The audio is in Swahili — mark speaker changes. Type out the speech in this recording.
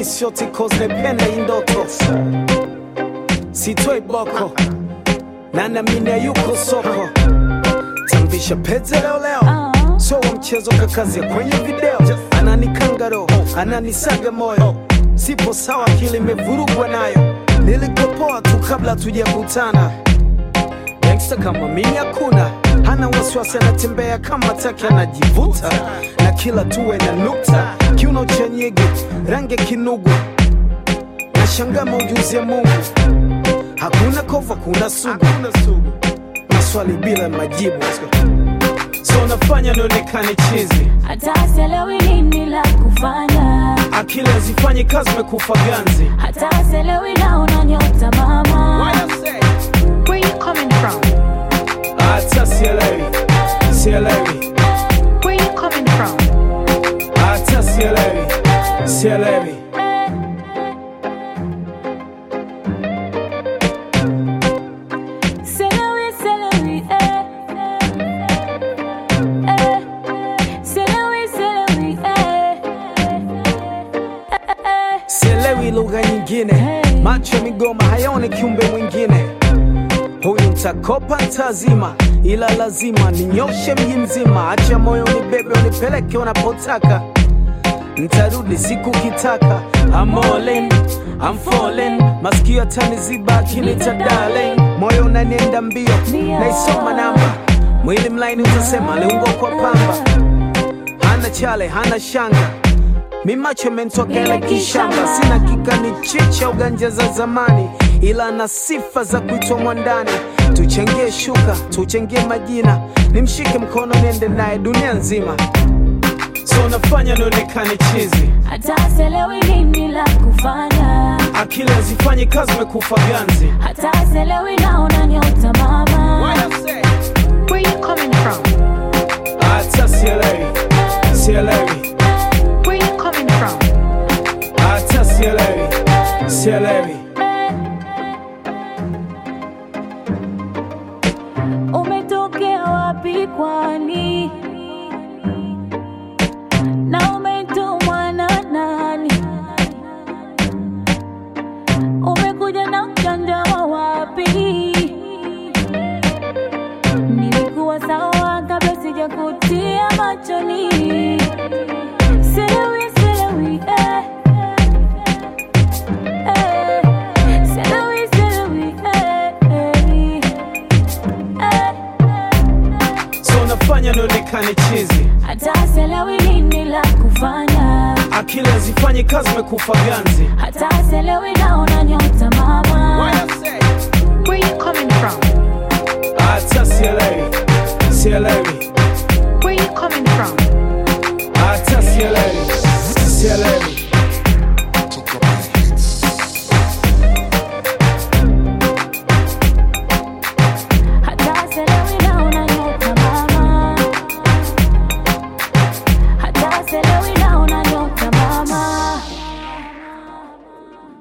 Speaker 1: sioti cause nependa hii ndoto sitoi boko na naamini yuko soko tambisha pete leo leo so wa mchezo kakazia kwenye video ananikanga roho ananisaga moyo sipo sawa akili imevurugwa nayo nilikopoa tu kabla tujakutana gangsta kama mimi hakuna hana wasiwasi anatembea kama taki anajivuta na kila tuwe na nukta kiuno cha nyege rangi ya kinugu na shangama ujuzi ya mungu hakuna kova kuna sugu maswali bila majibu so nafanya nionekane chizi
Speaker 2: hata sielewi nini la kufanya,
Speaker 1: akili hazifanyi kazi mekufa ganzi
Speaker 2: hata sielewi naona nyota mama.
Speaker 3: Where you coming from?
Speaker 1: hata sielewi sielewi
Speaker 3: Where you coming from?
Speaker 1: hata sielewi sielewi
Speaker 2: Sielewi, sielewi, eh. Eh. Sielewi, sielewi, eh. Eh, eh.
Speaker 1: sielewi lugha nyingine macho ya migoma hayaoni kiumbe mwingine huyu ntakopa ntazima ila lazima ninyoshe mji mzima acha moyo unibebe unipeleke unapotaka ntarudi siku kitaka I'm all in, I'm falling masikio ataniziba akinita darling moyo unanienda mbio naisoma namba mwili mlaini utasema aliungwa kwa pamba hana chale hana shanga mi macho mentokele kishamba sina kikani chicha uganja za zamani ila na sifa za kuitwa mwandani tuchangie shuka tuchangie majina nimshike mkono niende naye dunia nzima so nafanya nionekane chizi
Speaker 2: hata sielewi nini la kufanya,
Speaker 1: akili hazifanyi kazi mekufa ganzi
Speaker 2: hata sielewi naona nyota mama.
Speaker 3: Where you coming from?
Speaker 1: hata sielewi sielewi
Speaker 3: Where you coming from?
Speaker 1: hata sielewi sielewi
Speaker 2: Umetokea wapi kwani? Na umetumwa na nani? Umekuja na mjanja wa wapi? Nilikuwa sawa kabla sijakutia machoni. Sielewi, sielewi, eh. Eh. Sielewi, sielewi, eh, eh. Eh.
Speaker 1: so nafanya nionekane chizi
Speaker 2: hata sielewi nini la kufanya,
Speaker 1: akili hazifanyi kazi mekufa ganzi
Speaker 2: hata sielewi naona nyota mama.
Speaker 3: Where you coming from?
Speaker 1: hata sielewi sielewi